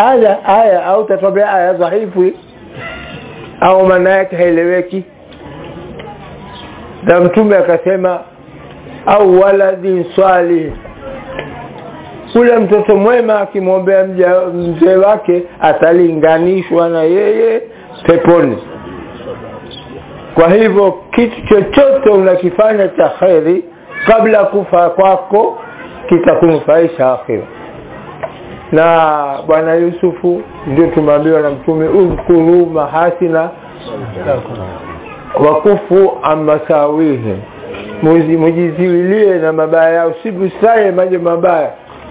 aya aya au tatwambia aya dhaifu au maana yake haieleweki na mtume akasema au waladin salih ule mtoto mwema akimwombea mzee wake atalinganishwa na yeye peponi kwa hivyo kitu chochote unakifanya cha kheri kabla kufa kwako kitakunufaisha akhira na bwana yusufu ndio tumeambiwa na mtume udhkuru mahasina wakufu amasawihi mujiziwilie na mabaya yao sibusaye maji mabaya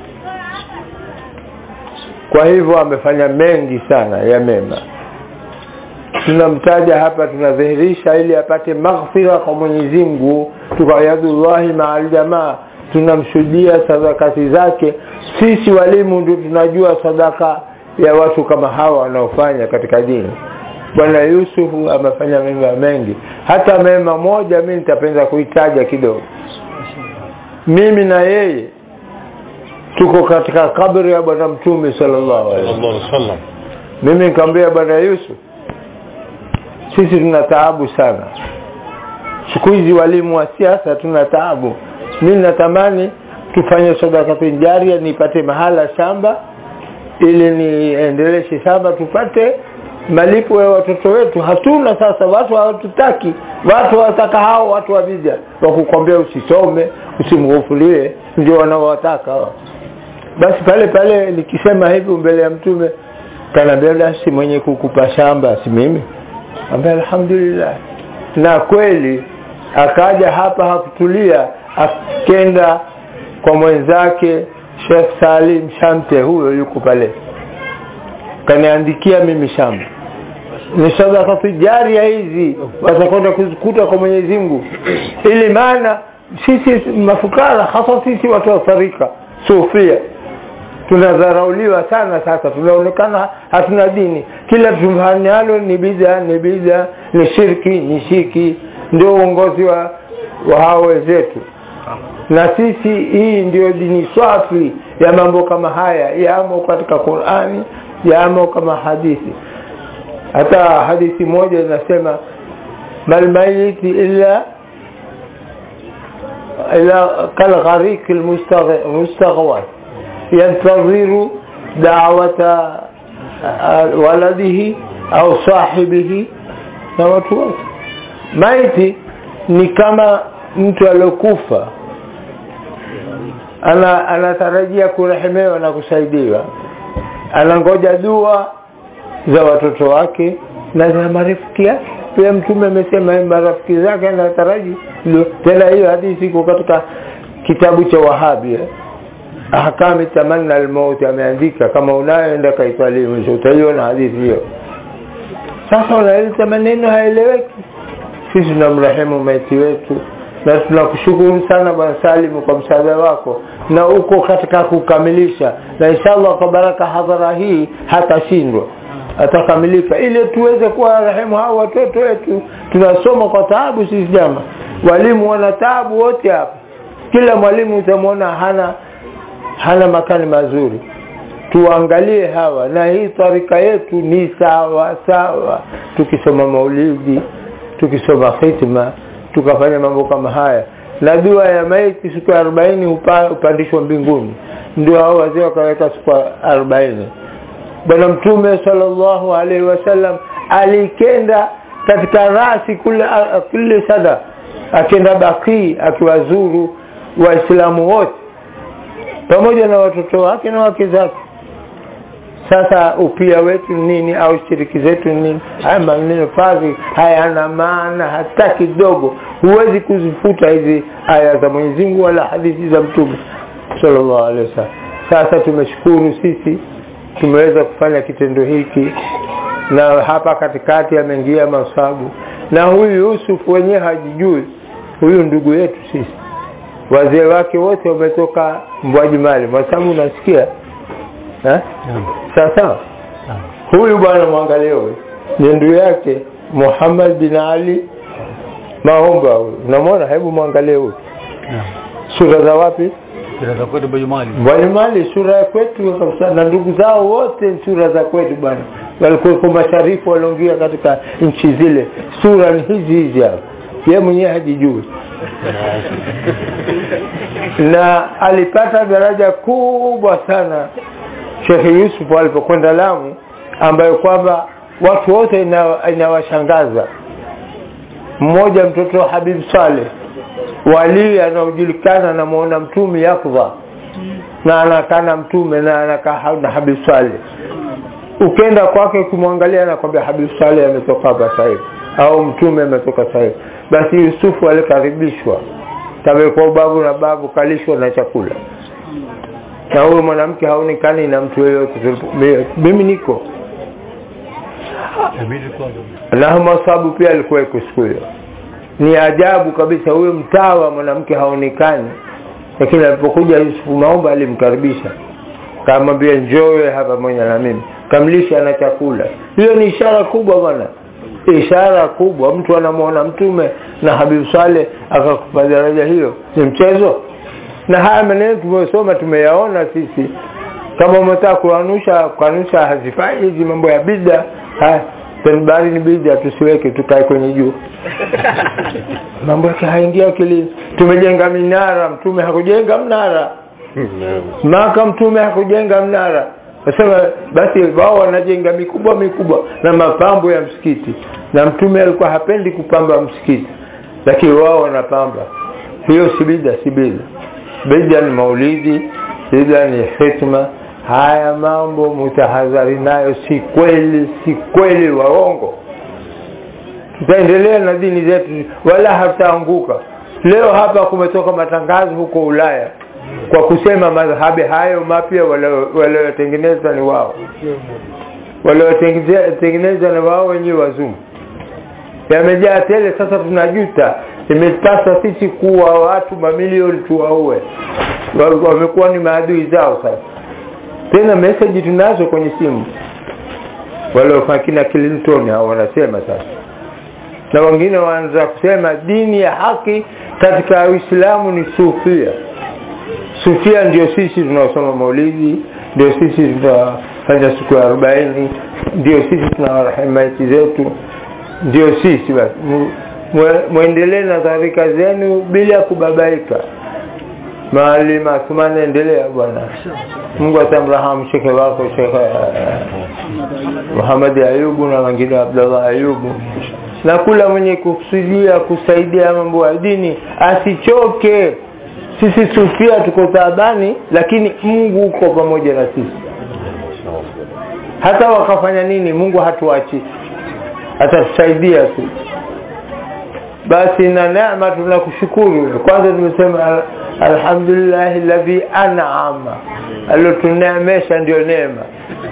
kwa hivyo amefanya mengi sana ya mema tunamtaja hapa tunadhihirisha ili apate maghfira kwa Mwenyezi Mungu tukayadullahi ma'al jamaa tunamshuhudia sadakati zake sisi walimu ndio tunajua sadaka ya watu kama hawa wanaofanya katika dini bwana Yusufu amefanya mema mengi hata mema moja mimi nitapenda kuitaja kidogo mimi na yeye tuko katika kabri ya bwana mtume sallallahu alaihi wasallam mimi nikamwambia bwana Yusuf sisi tuna taabu sana siku hizi walimu wa siasa tuna taabu mimi natamani tufanye sadaka jaria nipate mahala shamba ili niendeleshe shamba tupate malipo ya watoto wetu hatuna sasa watu hawatutaki watu wataka hao watu wa bid'a wakukwambia usisome usimghufulie ndio wanaowataka basi pale pale nikisema hivi mbele ya mtume kanaambia basi mwenye kukupa shamba si mimi ambaye alhamdulillah na kweli akaja hapa hakutulia akenda kwa mwenzake Sheikh Salim Shamte huyo yuko pale kaniandikia mimi shamba ni sadaka tijaria hizi watakwenda kuzikuta kwa Mwenyezi Mungu ili maana sisi mafukara hasa sisi watu wa tarika sufia tunadharauliwa sana sasa tunaonekana hatuna dini kila tufanyalo ni bid'a ni bid'a ni shirki ni shirki ndio uongozi wa, wa hao wenzetu na sisi hii ndio dini swafi ya mambo kama haya yamo katika Qur'ani yamo kama hadithi hata hadithi moja inasema malmayiti illa ila kalgharik almustaghwat ينتظر دعوة ولده au sahibihi na watu wote maiti ni kama mtu aliyokufa ana anatarajia kurehemewa na kusaidiwa anangoja dua za watoto wake na za marafiki yake pia mtume amesema marafiki zake anataraji tena hiyo hadithi iko katika kitabu cha wahabi eh? ahkami tamanna almaut ameandika kama unayoenda kaiswali mwisho utaiona hadithi hiyo sasa unaeleza maneno haeleweki sisi tunamrehemu maiti wetu na tunakushukuru sana bwana Salim kwa msaada wako na uko katika kukamilisha na inshallah kwa baraka hadhara hii hatashindwa atakamilika ili tuweze kuwa rehemu hao watoto wetu tunasoma kwa taabu sisi jama walimu wana taabu wote hapa kila mwalimu utamwona hana hana makani mazuri tuangalie hawa na hii tarika yetu ni sawa sawa tukisoma maulidi tukisoma khitma tukafanya mambo kama haya na dua ya maiti siku ya 40 upa, upandishwa mbinguni ndio hao wazee wakaweka siku ya 40 bwana mtume sallallahu alaihi wasallam alikenda katika rasi kule kule sada akenda baki akiwazuru waislamu wote pamoja na watoto wake na wake zake sasa upia wetu nini au shiriki zetu nini haya maneno fadhi hayana maana hata kidogo huwezi kuzifuta hizi aya za Mwenyezi Mungu wala hadithi za mtume sallallahu alaihi wasallam sasa tumeshukuru sisi tumeweza kufanya kitendo hiki na hapa katikati ameingia masabu na huyu Yusuf wenyewe hajijui huyu ndugu yetu sisi wazee wake wote wametoka mbwaji mali masabu unasikia eh sasa huyu bwana mwangalie huyu ni ndugu yake Muhammad bin Ali Maomba huyu unamwona hebu mwangalie huyu sura za wapi Kila za kwetu Bajumali. Mbalimbali sura ya kwetu kabisa, na ndugu zao wote ni sura za kwetu bwana. Walikuwa masharifu walioingia katika nchi zile, sura ni hizi hizi hapa, yeye mwenyewe hajijui na alipata daraja kubwa sana Sheikh Yusuf alipokwenda Lamu, ambayo kwamba watu wote ina- inawashangaza. Mmoja mtoto wa Habib Saleh wali anaojulikana na muona mtume Yakdha na anakaa na mtume na anakaa na Habib Saleh. Ukenda kwake ukimwangalia, anakwambia Habib Saleh ametoka hapa sasa hivi au mtume ametoka sasa hivi. Basi Yusufu alikaribishwa kawekwa ubavu na babu, kalishwa na chakula, na huyo mwanamke haonekani na mtu yeyote. Tulipo- Mimi niko Inabidi kwanza. na masabu pia alikuweko siku hiyo. Ni ajabu kabisa, huyo mtawa mwanamke haonekani, lakini alipokuja Yusufu Maomba alimkaribisha, kamwambia njowe hapa pamoja na mimi, kamlisha na chakula. Hiyo ni ishara kubwa bwana, ishara kubwa. Mtu anamwona mtume na Habib Saleh akakupa daraja hiyo, ni mchezo? Na haya maneno tumesoma, tumeyaona sisi. Kama umetaka kuanusha kuanusha, hazifai hizi mambo ya bida. Haya, tanbari ni bida, tusiweke, tukae kwenye juu mambo yake haingia akili. Tumejenga minara, mtume hakujenga mnara. Maka mtume hakujenga mnara. Nasema basi wao wanajenga mikubwa mikubwa na mapambo ya msikiti, na mtume alikuwa hapendi kupamba msikiti, lakini wao wanapamba. Hiyo si bida, si bida. Bida ni maulidi, bida ni hikma. Haya mambo mutahadhari nayo, si kweli, si kweli, waongo tutaendelea na dini zetu wala hataanguka. Leo hapa kumetoka matangazo huko Ulaya kwa kusema madhahabi hayo mapya waliotengeneza ni wao, waliotengeneza ni wao wenyewe wazungu, yamejaa tele. Sasa tunajuta, imetasa sisi kuwa watu mamilioni tuwaue, Wa- wamekuwa ni maadui zao. Sasa tena meseji tunazo kwenye simu, waliofanya kina Clinton hao wanasema sasa na wengine wanaanza kusema dini ya haki katika Uislamu ni sufia. Sufia ndio sisi tunaosoma maulidi, ndio sisi tunafanya siku ya arobaini, ndio sisi tunawarahimu maiti zetu, ndio sisi. Basi Mu- mwe- mwendelee na tarika zenu bila ya kubabaika. Maalim Athumani, endelea bwana. Mungu atamrahamu shekhe wako Shekhe eh, Muhammad Ayubu na wengine Abdallah Ayubu na kula mwenye kusudia kusaidia mambo ya dini asichoke. Sisi sufia tuko taabani, lakini Mungu uko pamoja na sisi. Hata wakafanya nini, Mungu hatuachi, atatusaidia tu. Basi na neema tunakushukuru. Kwanza tumesema al- alhamdulillah alladhi an'ama, aliotuneemesha ndio neema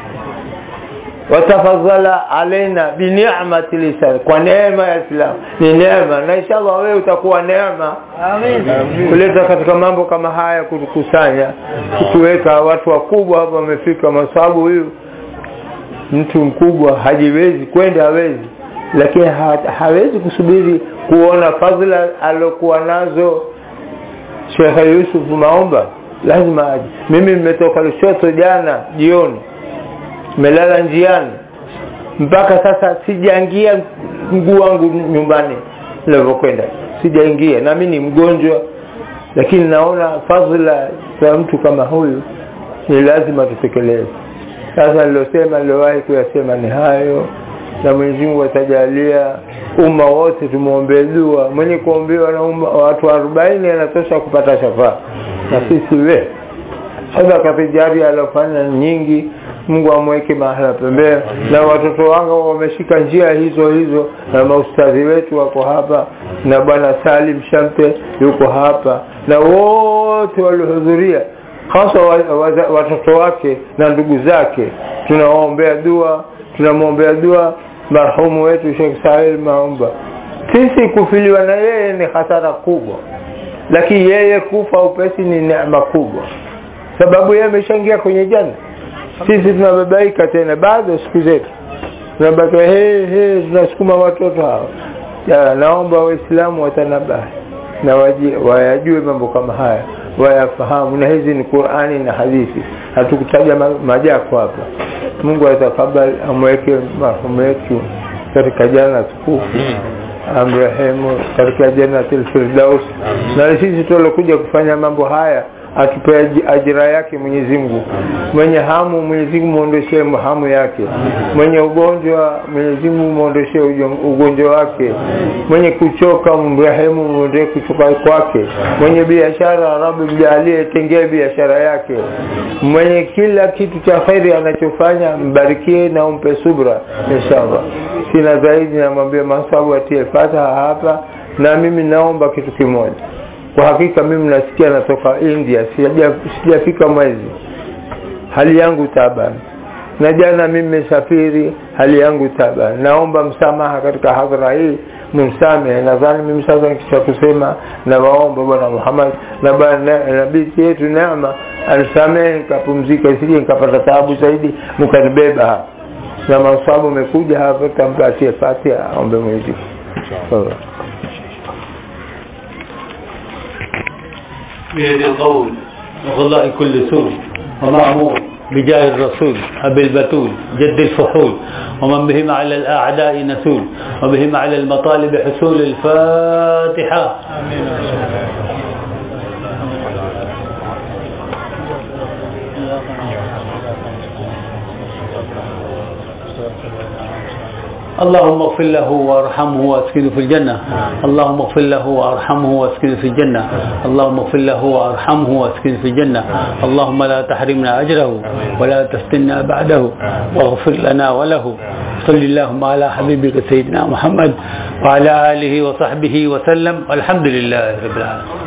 watafadhala alaina bini'mati lisan, kwa neema ya Islam ni neema, na inshallah wewe utakuwa neema kuleta katika mambo kama haya, kutukusanya, kutuweka watu wakubwa hapa wamefika, masababu huyu mtu mkubwa hajiwezi kwenda, hawezi, lakini ha, hawezi kusubiri kuona fadhila alokuwa nazo Sheikh Yusuf Maomba, lazima aje. Mimi nimetoka Lushoto jana jioni melala njiani mpaka sasa sijaingia mguu wangu nyumbani nilivyokwenda sijaingia nami ni mgonjwa lakini naona fadhila za mtu kama huyu ni lazima tutekeleze sasa nilosema niliowahi kuyasema ni hayo na Mwenyezi Mungu atajalia umma wote tumwombee dua mwenye kuombewa na umma watu arobaini anatosha kupata shafaa na sisi we sadaka tijari alofanya nyingi Mungu amweke mahala pembeni na watoto wangu wameshika njia hizo hizo na maustadhi wetu wako hapa na bwana Salim Shamte yuko hapa na wote waliohudhuria hasa wa- wa- watoto wake na ndugu zake tunawaombea dua tunamwombea dua marhumu wetu Sheikh Sahil Maomba sisi kufiliwa na yeye ni hasara kubwa lakini yeye kufa upesi ni neema kubwa sababu yeye ameshaingia kwenye janna sisi tunababaika tena bado siku zetu tunabaki he he tunasukuma watoto hao ya, naomba waislamu watanabahi na waji- wayajue mambo kama haya wayafahamu na hizi ni Qur'ani na hadithi hatukutaja ma- majako hapa Mungu atakabali amweke marhumu yetu katika jana tukufu amrehemu katika jannatul firdaus na sisi tulokuja kufanya mambo haya atupe aji- ajira yake Mwenyezi Mungu mwenye hamu Mwenyezi Mungu muondoshee hamu yake mwenye ugonjwa Mwenyezi Mungu muondoshee ujo- ugonjwa wake mwenye kuchoka mrehemu muondoe kuchoka kwake mwenye biashara Rabbi mjalie tengee biashara yake mwenye kila kitu cha khairi anachofanya mbarikie na umpe subra inshallah sina zaidi namwambia masabu atie fataha hapa na mimi naomba kitu kimoja kwa hakika mimi nasikia natoka India sija- sijafika mwezi hali yangu taban na jana mimi nimesafiri hali yangu taban naomba msamaha katika hadhara hii msamehe nadhani mimi sasa nikisha kusema na waomba bwana Muhammad na bwana na binti yetu Neema anisamehe nikapumzika isije nikapata taabu zaidi mkanibeba hapa na masabu umekuja hapa tampatie Fatiha aombe Mwenyezi Mungu بيد القول وغلاء كل سوء ومأمور بجاه الرسول أبي البتول جد الفحول ومن بهم على الأعداء نسول وبهم على المطالب حصول الفاتحة اللهم اغفر له وارحمه واسكنه في الجنة اللهم اغفر له وارحمه واسكنه في الجنة اللهم اغفر له وارحمه واسكنه في الجنة اللهم لا تحرمنا أجره ولا تفتنا بعده واغفر لنا وله صل اللهم على حبيبك سيدنا محمد وعلى آله وصحبه وسلم والحمد لله رب العالمين